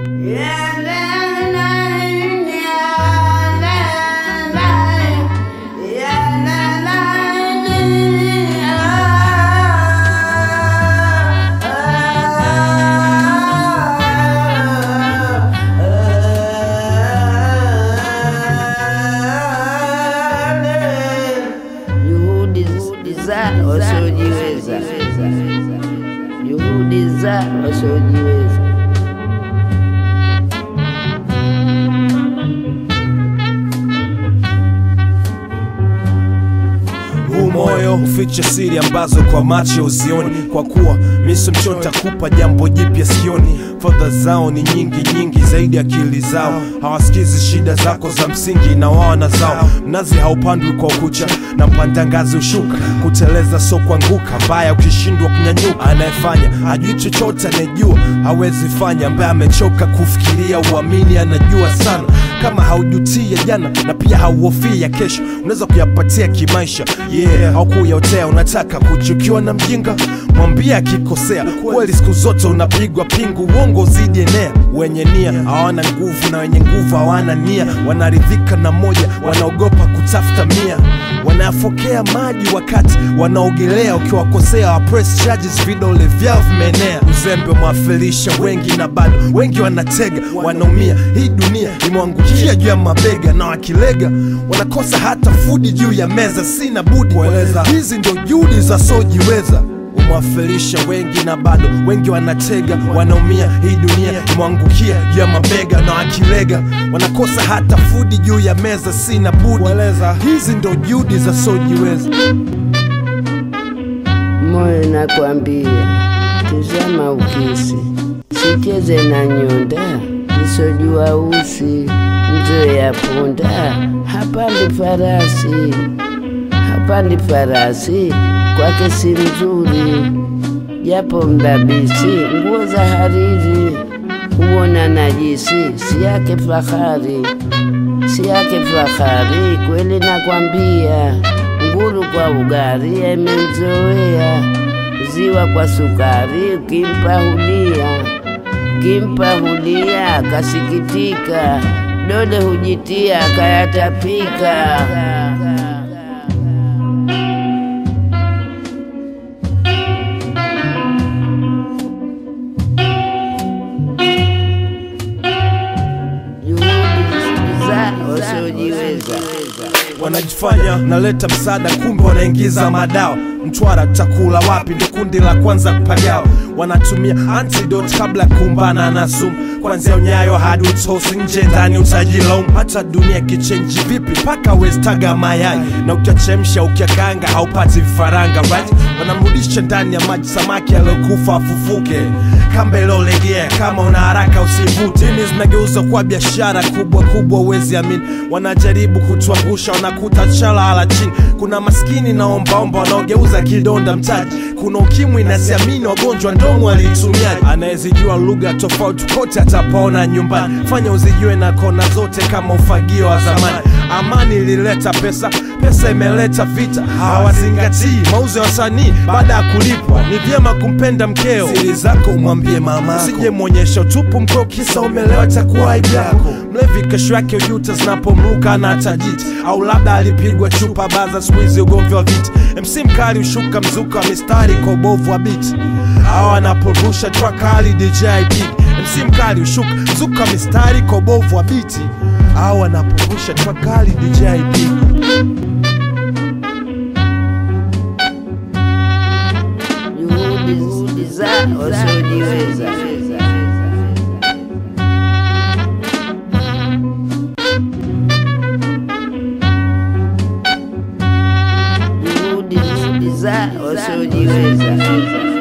Juhudi za wasiojiweza, juhudi za wasiojiweza. huu moyo huficha siri ambazo kwa macho uzioni kwa kuwa miso mchota kupa jambo jipya sioni fadha zao ni nyingi nyingi zaidi akili zao hawasikizi shida zako za msingi na wao na zao mnazi haupandwi kwa ukucha na mpanda ngazi ushuka kuteleza so kuanguka mbaya ukishindwa kunyanyuka anayefanya hajui chochote anayejua hawezi fanya ambaye amechoka kufikiria uamini anajua sana kama haujutia jana na pia hauhofii ya kesho unaweza kuyapatia kimaisha yeah au kuyaotea unataka kuchukiwa na mjinga mwambie akikosea kweli siku zote unapigwa pingu uongo zidi enea wenye nia hawana nguvu na wenye nguvu hawana nia wanaridhika na moja wanaogopa kutafuta mia wanayafokea maji wakati wanaogelea ukiwakosea wa press charges vidole vyao vimeenea uzembe umewafilisha wengi na bado wengi wanatega wanaumia hii dunia imewangukia juu ya mabega na wakilega wanakosa hata fudi juu ya meza sina budi kueleza hizi ndio juhudi za sojiweza umewafilisha wengi na bado wengi wanatega wanaumia hii dunia imewangukia juu ya mabega na wakilega wanakosa hata fudi juu ya meza sina budi kueleza hizi ndo juhudi za sojiweza Moyo nakwambia, tizama ukisi, sicheze na nyonda, nisojua usi, mzee ya punda, hapandi farasi, hapandi farasi, kwake si mzuri, japo mdabisi, nguo za hariri, huona najisi, si yake fahari, si yake fahari, kweli nakwambia, nguru kwa ugari imemzoea, ziwa kwa sukari, ukimpa hulia, ukimpa hulia, kasikitika, dole hujitia, kayatapika. Juhudi za wasiojiweza. wanajifanya naleta msaada kumbe wanaingiza madawa mtwara takula wapi ndo kundi la kwanza kupagawa wanatumia antidote kabla ya kumbana na sumu kwanzia unyayo hadi utosi nje ndani utajilaumu hata dunia kichenji vipi paka westaga mayai na ukiachemsha ukiakanga haupati vifaranga right wanamrudisha ndani ya maji samaki aliyokufa afufuke kamba iliolegea kama una haraka usivute dini zinageuza kuwa biashara kubwa kubwa uwezi amini wanajaribu kutuangusha wanakuta chala chini kuna maskini na ombaomba wanaogeuza kidonda mtaji kuna ukimwi na siamini wagonjwa ndomo aliitumiaji anayezijua lugha tofauti kote atapaona nyumbani fanya uzijue na kona zote kama ufagio wa zamani amani ilileta pesa pesa imeleta vita hawazingatii mauzo ya wasanii baada ya kulipwa ni vyema kumpenda mkeo siri zako umwambie mama usije mwonyesha utupu mkeo kisa umelewa takuwa aibu yako mlevi kesho yake ujuta zinapomruka na tajiti au labda alipigwa chupa baza skuizi ugomvi wa viti mc mkali ushuka mzuka wa mistari kwa ubovu wa biti au anaporusha track hali dj big mc mkali ushuka mzuka wa mistari kwa ubovu wa biti au anaporusha track hali dj big juhudi za wasiojiweza. Juhudi za wasiojiweza.